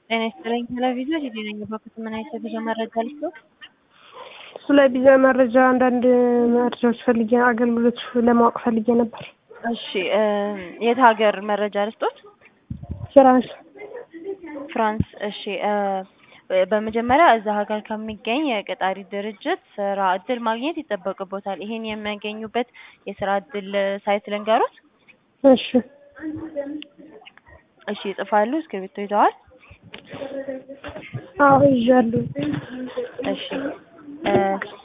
ጤና ይስጥልኝ ቴሌቪዥን ሂድ ነኝ በኩት ምን አይነት የጉዞ መረጃ ልስጥ? ስለ ቪዛ መረጃ አንዳንድ መረጃዎች ፈልጌ አገልግሎት ለማወቅ ፈልጌ ነበር። እሺ የት ሀገር መረጃ ልስጦት? ፍራንስ ፍራንስ። እሺ በመጀመሪያ እዛ ሀገር ከሚገኝ የቀጣሪ ድርጅት ስራ እድል ማግኘት ይጠበቅቦታል። ይሄን የሚያገኙበት የስራ እድል ሳይት ልንገሩት? እሺ እሺ ይጽፋሉ? እስክሪብቶ ይዘዋል? አዎ ይዣለሁ። እሺ